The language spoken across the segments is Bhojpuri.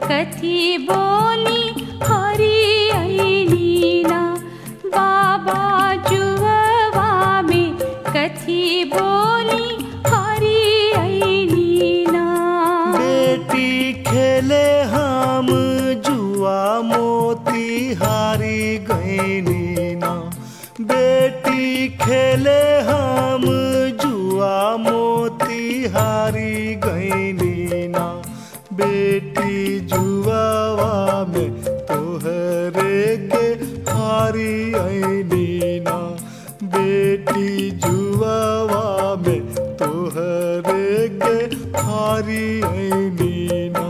कथी बोली हरी ऐलीना बाबा जुहवा में कथी बोली हरी ऐलीना बेटी खेले हम जुआ मोती हारी गईनी ना बेटी खेले हम जुआ मोती हारी गईनी ना बेटी जुआवा में तोहरे के हारी आईनी ना बेटी जुआवा में तोहरे के हारी आईनी ना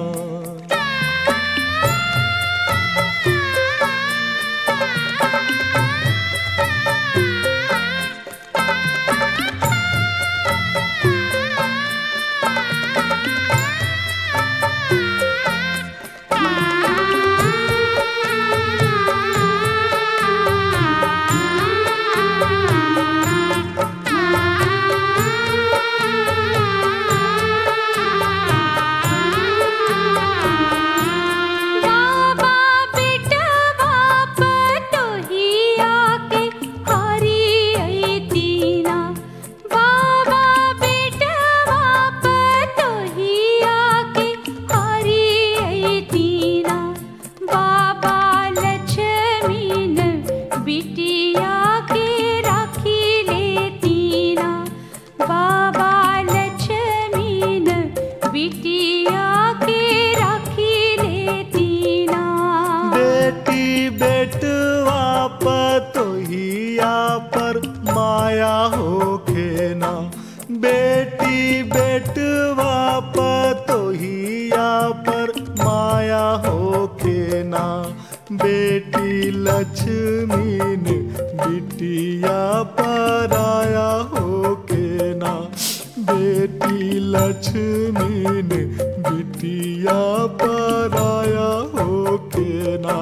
बाबा बेटवा पतोहिया के हरी ऐतीना बाबा बेटवा पतोहिया के हरी ऐतीना बाबा लक्ष्मीन बिटिया के राखी लेतीना बाबा लक्ष्मीन बिटिया के राखी लेतीना बेटी बेटवा पतोहिया पर माया होखे ना बेटी बेटवा पतोहिया पर माया होखे ना बेटी लक्ष्मी ने बिटिया पर आया होके ना बेटी लक्ष्मी ने बिटिया पर आया होके ना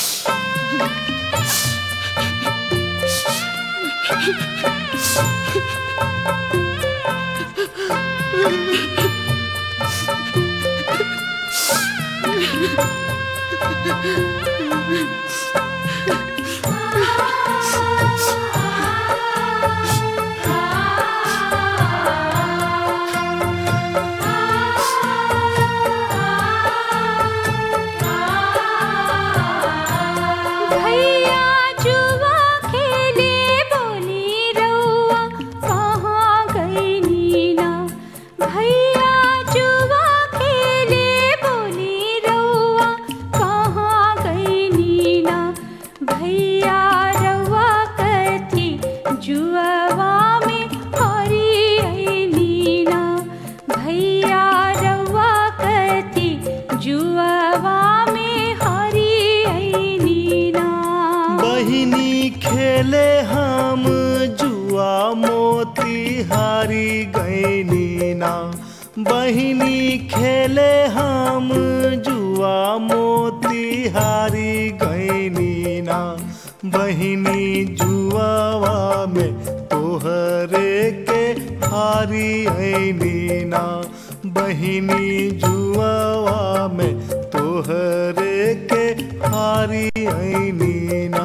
भैया जुआ खेले बोली रउआ कहाँ गई नीना भैया जुआ खेले बोली रउआ कहाँ गई नीना भैया रउआ कथी जुआवा में हरी आई नीना भैया रउआ कथी जुआवा में हरी आई नीना बहिनी खेले हम जुआ मोती हारी गईनी ना बहिनी खेले हम जुआ मोती हारी गईनी ना बहिनी जुआवा में तोहरे के हारी ऐनी ना बहिनी जुआवा में तोहरे के हारी ऐनी ना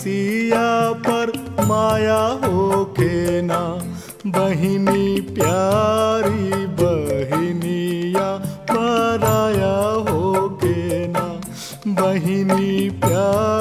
मसीहा पर माया हो के ना बहिनी प्यारी बहिनिया पराया हो के ना बहिनी प्यारी